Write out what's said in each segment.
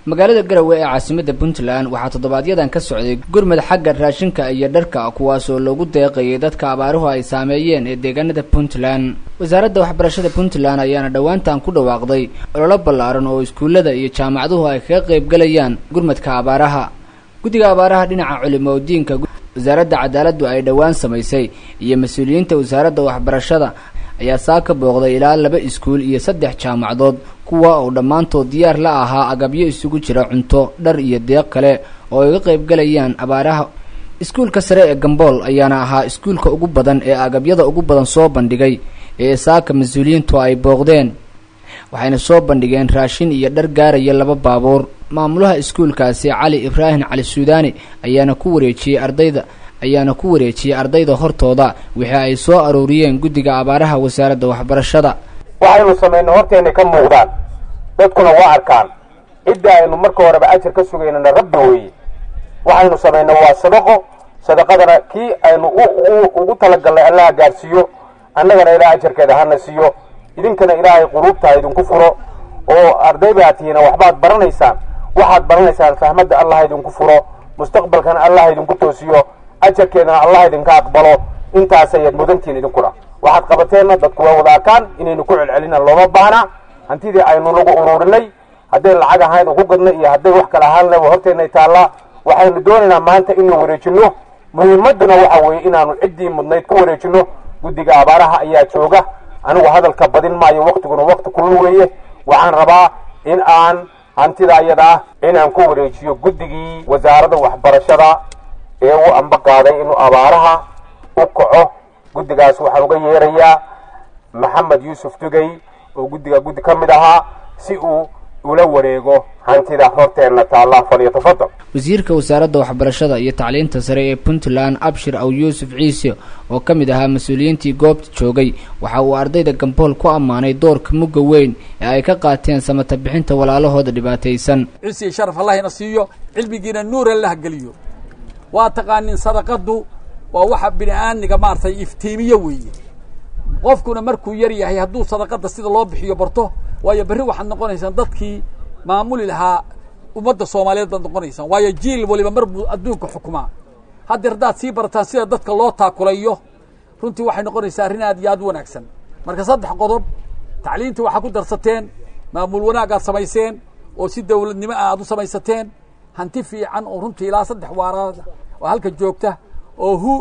magaalada garowe ee caasimadda puntland waxaa toddobaadyadaan ka socday gurmad xagga raashinka iyo dharka kuwaasoo loogu deeqayay dadka abaaruhu ay saameeyeen ee deegaanada puntland wasaaradda waxbarashada puntland ayaana dhowaantan ku dhawaaqday ololo ballaaran oo iskuullada iyo jaamacaduhu ay kaga qaybgalayaan gurmadka abaaraha guddiga abaaraha dhinaca culimo diinka wasaaradda cadaaladdu ay dhowaan samaysay iyo mas-uuliyiinta wasaaradda waxbarashada ayaa saa ka booqday ilaa laba iskuul iyo saddex jaamacadood kuwa oo dhammaantood diyaar la ahaa agabyo isugu jira cunto dhar iyo deeq kale oo ay ga qaybgalayaan abaaraha iskuulka sare ee gambool ayaana ahaa iskuulka ugu badan ee agabyada ugu badan soo bandhigay ee saaka mas-uuliyiintu ay booqdeen waxayna soo bandhigeen raashin iyo dhar gaaraya laba baabuur maamulaha iskuulkaasi cali ibraahim cali suudaani ayaana ku wareejiyey ardayda ayaana ku wareejiyey ardayda hortooda wixii ay soo aruuriyeen guddiga abaaraha wasaaradda waxbarashada waxaynu samaynay horteenna ka muuqdaan dadkuna waa arkaan cidda aynu marka horeba ajar ka sugaynana rabbi weeye waxaynu samaynay waa sadaqo sadaqadana kii aynu ugu talagalnay allaha gaadhsiiyo annagana ilaah ajarkeeda hana siiyo idinkana ilaahay quluubta idinku furo oo arday baa tihiina waxbaad baranaysaan waxaad baranaysaan fahmadda allah idinku furo mustaqbalkana allah idinku toosiyo ajarkeedana allah idinka aqbalo intaas ayaad mudantihiin idinkuna waxaad qabateenna dadku waa wada arkaan inaynu ku celcelina looma baahna hantidii aynu nagu ururinay hadday lacag ahayd oo ku gadnay iyo hadday wax kale ahaan leba horteennay taallaa waxaynu doonaynaa maanta inuu wareejinno muhiimadduna waxa weeye inaanu ciddii mudnayd ku wareejinno guddiga abaaraha ayaa jooga anigu hadalka badin maayo waktiguna wakti kulul weeye waxaan rabaa in aan hantida ayada ah inaan ku wareejiyo guddigii wasaaradda waxbarashada ee u amba qaaday inuu abaaraha u kaco guddigaas waxaan uga yeerayaa maxamed yuusuf dugay oo guddiga guddi ka mid ahaa si uu ula wareego hantida horteenna taalla falyatafadal wasiirka wasaaradda waxbarashada iyo tacliinta sare ee puntland abshir aw yuusuf ciise oo ka mid ahaa mas-uuliyiintii goobta joogay waxa uu ardayda gambool ku ammaanay doorka mugga weyn ee ay ka qaateen samata bixinta walaalahooda dhibaataysan cisi iyo sharaf allahina siiyo cilmigiina nuur allaha geliyo waa taqaanin sadaqaddu waa waxa bini aadmiga maaragtay iftiimiyo weeye qofkuna markuu yar yahay hadduu sadaqadda sida loo bixiyo barto waayo berri waxaad noqonaysaan dadkii maamuli lahaa ummadda soomaaliyeed baad noqonaysaan waayo jiil waliba mar buu adduunka xukumaa haddeer haddaad sii barataan sida dadka loo taakulayo runtii waxay noqonaysaa arrin aad iyo aad u wanaagsan marka saddex qodob tacliintii waxaa ku darsateen maamul wanaag aad samayseen oo si dawladnimo ah aad u samaysateen hanti fiican oo runtii ilaa saddex waaraad oo halka joogta oo hu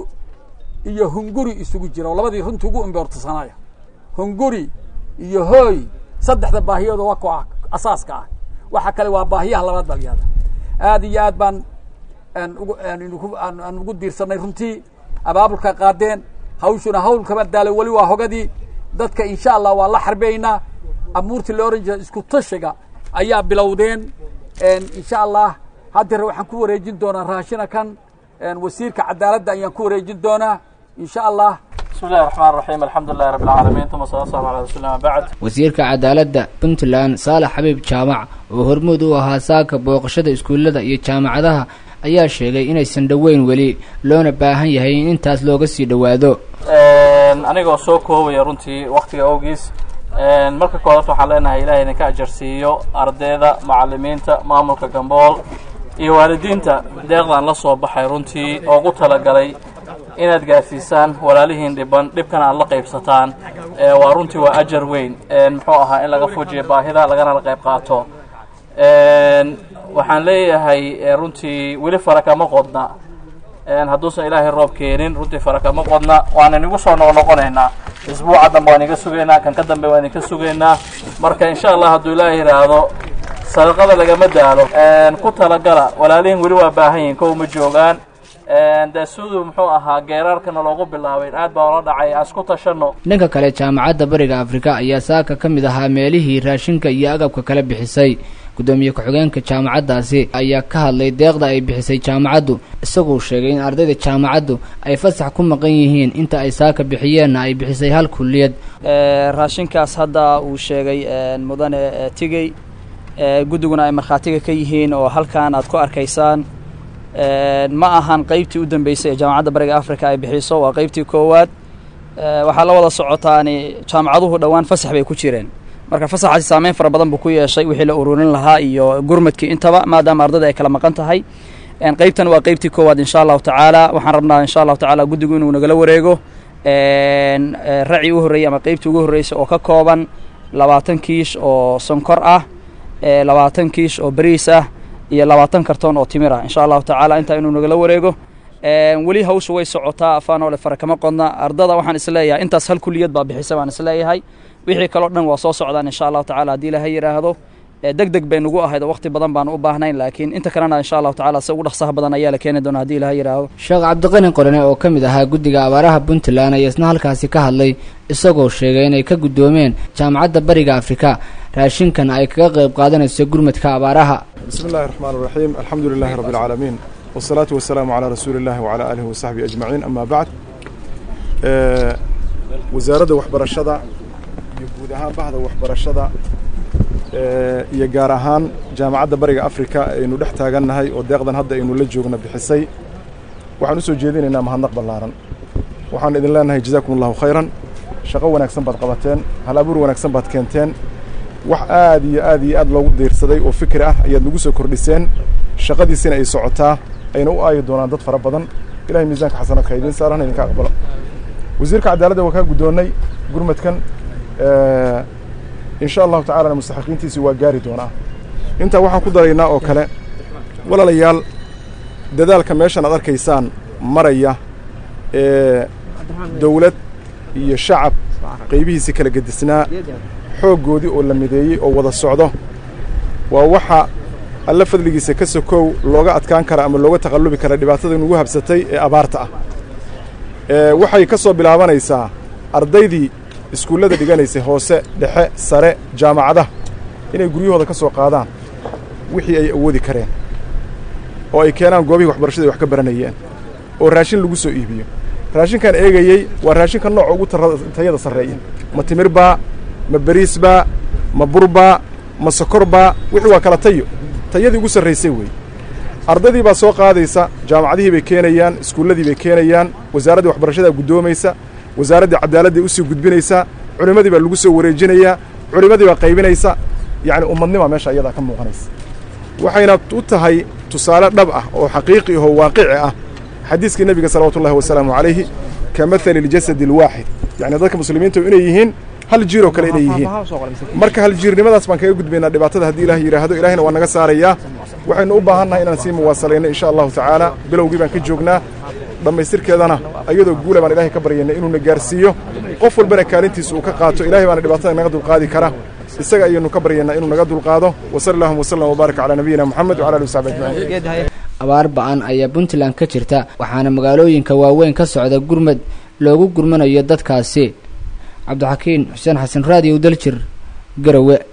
iyo hunguri isugu jira oo labadii runtii ugu imboortasanaya hunguri iyo hooy saddexda baahiyooda waa ko asaaska ah waxa kale waa baahiyaha labaad baa layihahda aad iyo aad baan aan ugu diirsanay runtii abaabulka qaadeen hawshuna hawl kama daalo weli waa hogadii dadka insha allah waa la xarbeynaa amuurtii la oran jira isku tashiga ayaa bilowdeen insha allah haddeer waxaan ku wareejin doonaa raashina kan wasiirka cadaaladda ayaan ku wareejin doonaa insha allah bismi llahi raxmaan raxiim alxamdu lilahi rabbi alcaalamiin uma sala allahu ala rasuuli ma bacd wasiirka cadaaladda puntland saalax xabiib jaamac oo hormuud u ahaa saaka booqashada iskuullada iyo jaamacadaha ayaa sheegay inaysan dhoweyn weli loona baahan yahay in intaas looga sii dhowaado anigoo soo koobaya runtii waktiga awgiis marka koodaad waxaan leenahay ilahay idinka ajarsiiyo ardayda macalimiinta maamulka gambool iyo waalidiinta deeqdan la soo baxay runtii oo ugu talagalay inaad gaarsiisaan walaalihiin dhiban dhibkana aad la qaybsataan waa runtii waa ajar weyn muxuu ahaa in laga fujiyo baahida lagana la qayb qaato waxaan leeyahay runtii weli fara kama qodna hadduusan ilaahay roob keenin runtii fara kama qodna waan inigu soo noqnoqonaynaa isbuuca dambe waan iga sugaynaa kan ka dambe waan idinka sugaynaa marka insha allah hadduu ilaahay yidhaahdo sadaqada lagama daalo ku talagala walaalihin weli waa baahan yihin kow ma joogaan dee siduu muxuu ahaa geeraarkana loogu bilaabay aad baa ola dhacay aan isku tashanno dhanka kale jaamacadda bariga afrika ayaa saaka ka mid ahaa meelihii raashinka iyo agabka kala bixisay guddoomiye ku-xigeenka jaamacaddaasi ayaa ka hadlay deeqda ay bixisay jaamacaddu isagoo sheegay in ardayda jaamacaddu ay fasax ku maqan yihiin inta ay saaka bixiyeenna ay bixisay hal kulliyad raashinkaas hadda uu sheegay mudane tigey guddiguna ay markhaatiga ka yihiin oo halkan aad ku arkaysaan ma ahan qeybtii u dambeysay ee jaamacadda bariga africa ay bixiso waa qeybtii koowaad waxaa la wada socotaani jaamacaduhu dhowaan fasax bay ku jireen marka fasaxaasi saameyn fara badan buu ku yeeshay wixii la ururin lahaa iyo gurmadkii intaba maadaama ardada ay kala maqan tahay qeybtan waa qeybtii koowaad insha allahu tacaala waxaan rabnaa insha allahu tacaala guddigu inuu nagala wareego raci u horreeyey ama qeybtii ugu horreysay oo ka kooban labaatan kiish oo sonkor ah labaatan kiish oo bariis ah iyo labaatan kartoon oo timir ah insha allahu tacaala intaa inuu nagala wareego weli hawsha way socotaa afaanoole fara kama qodna ardada waxaan isleeyahay intaas hal kuliyad baa bixisa baan isleeyahay wixii kaloo dhan waa soo socdaan insha allahu tacala haddii ilaha yidhaahdo deg deg bay nugu ahayd oo waqti badan baanu u baahnayn laakiin inta kalena insha allahu tacala si ugu dhaqsaha badan ayaa la keeni doona hadii ilaha yidhaahdo sheekh cabdiqani qorane oo ka mid ahaa guddiga abaaraha puntland ayaa isna halkaasi ka hadlay isagoo sheegay inay ka guddoomeen jaamacadda bariga afrika raashinkan ay kaga qayb qaadanayso gurmadka abaaraha bismi illahi raxmaan raxiim alxamdu lilahi rabbi alcaalamiin wasalaatu wasalaamu calaa rasuuli illahi wacalaa aalihi wasaxbihi ajmaciin ama bacd wasaaradda waxbarashada iyo guud ahaan bahda waxbarashada iyo gaar ahaan jaamacadda bariga afrika aynu dhex taagannahay oo deeqdan hadda aynu la joogna bixisay waxaan u soo jeedinaynaa mahadnaq ballaaran waxaan idin leenahay jazaakum allahu khayran shaqo wanaagsan baad qabateen hal abuur wanaagsan baad keenteen wax aad iyo aad iyo aad loogu diirsaday oo fikri ah ayaad nagu soo kordhiseen shaqadiisina ay socotaa ayna u aayi doonaan dad fara badan ilahay miisaanka xasanadka idiin saaran idinka aqbalo wasiirka cadaaladda waa kaa guddoonnay gurmadkan in sha allahu tacalana mustaxiqiintiisi waa gaari doonaa intaa waxaan ku daraynaa oo kale walaalayaal dadaalka meeshan aad arkaysaan maraya ee dawlad iyo shacab qaybihiisi kala gedisnaa xooggoodii oo la mideeyey oo wada socdo waa waxa alla fadligiisa ka sokow looga adkaan kara ama looga taqallubi kara dhibaatada nugu habsatay ee abaarta ah waxay ka soo bilaabanaysaa ardaydii iskuullada dhiganaysay hoose dhexe sare jaamacadaha inay guryahooda ka soo qaadaan wixii ay awoodi kareen oo ay keenaan goobihii waxbarashada ay wax ka baranayeen oo raashin lagu soo iibiyo raashinkan eegayey waa raashinka nooca ugu tayada sarreeya ma timirbaa ma beriisbaa ma burbaa ma sokorbaa wixii waa kala tayo tayadii ugu sarraysay weeye ardaydii baa soo qaadaysa jaamacadihii bay keenayaan iskuulladii bay keenayaan wasaaraddii waxbarashadaa guddoomaysa wasaaraddii cadaaladday usii gudbinaysaa culimmadii baa lagu soo wareejinayaa culimmadii baa qaybinaysa yacni ummadnima meesha ayadaa ka muuqanaysa waxayna u tahay tusaale dhab ah oo xaqiiqi ahoo waaqici ah xadiiskii nebiga salawaatu ullahi wasalaamu calayhi ka mahali iljasadi alwaaxid yacni dadka muslimiinta inay yihiin hal jiir oo kale inay yihiin marka hal jiirnimadaas baan kaga gudbaynaa dhibaatada haddii ilaah yidhaahdo ilahina waa naga saarayaa waxaynu u baahannahay inaan sii muwaasalayno insha allahu tacaala bilowgii baan ka joognaa dhammaystirkeedana ayadoo guula baan ilahay ka baryaynay inuuna gaarsiiyo qof walbana kaalintiisa uu ka qaato ilahay baana dhibaatada naga dulqaadi kara isaga ayaynu ka baryaynaa inuu naga dulqaado wasali allahuma wasalam wabaarak calaa nabiyina moxamed wcala ali wasaxbi ajmaciin abaar ba-an ayaa puntland ka jirta waxaana magaalooyinka waaweyn ka socda gurmad loogu gurmanayo dadkaasi cabdixakiin xuseen xasan raadiyow daljir garowe